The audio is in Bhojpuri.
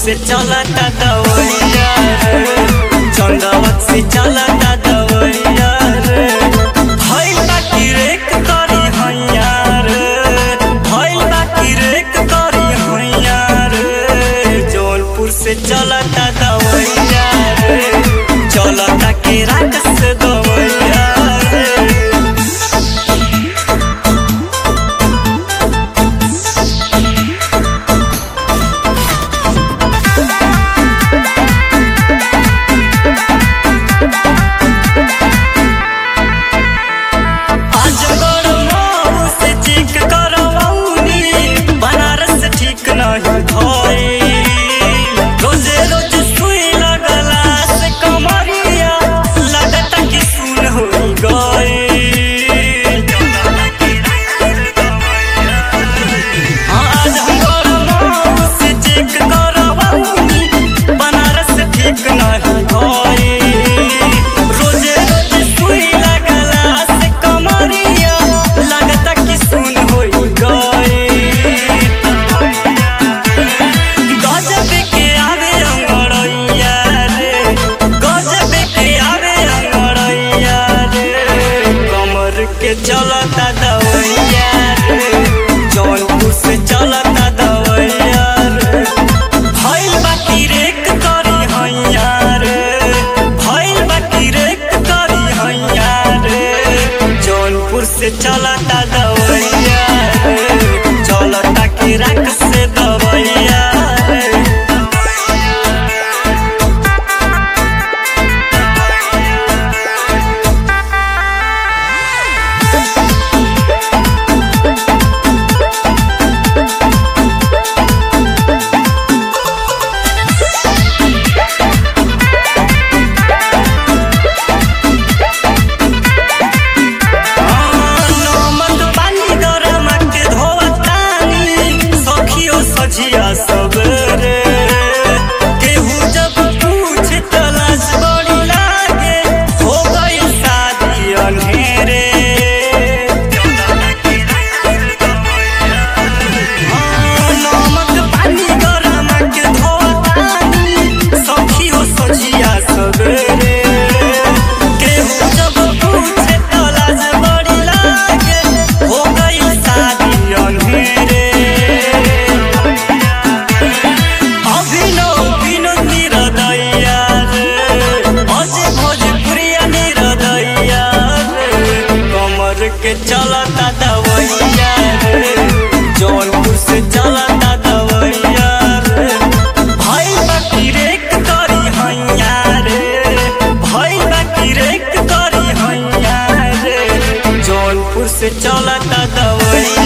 से चलता दवैया रे चंदवत से चलता दवैया रे भइल बाकी रेक करी हैया रे भइल बाकी रेक करी हैया रे जौनपुर से चलता दवैया रे चलता के रात से दवैया रे आजकल मऊ से चेक करवौनी, बनारस ठीक नहीं भइल। रोजे रोज सुई लगला से कमरिया, लगता कि सुन होई गइल। आजकल मऊ से चेक करवौनी, बनारस ठीक नहीं भइल। रोजे रोज सुई लगला से कमरिया, लगता कि सुन होई गइल। गजब के आवे अंगड़ैया रे गजब के आवे अंगड़ैया रे कमर के चलता दवैया रे जौनपुर से चलता दवैया रे भइल बाकी रेक करी हैया रे भइल बाकी रेक करी हैया रे जौनपुर से चलता दवैया रे चलता के राख से दवैया रे नमक पानी गरम के धोवतानी सखियो सझिया सबरे केहू जब पूछ तलाश बड़ी लागे हो गई शादी अनहेरे नमक पानी गरम के धोवतानी सखियो सझिया सबरे केहू जब पूछे तलाश बड़ी लागे हो गई शादी अनहेरे अभिनव विनोद निरदैया रे अजय भोजपुरिया निरदैया रे कमर के चलता दवैया रे जौनपुर से चलता दवैया रे भाई बाकी रेक करी हैया रे भाई बाकी रेक करी हैया रे जौनपुर से चलता दवैया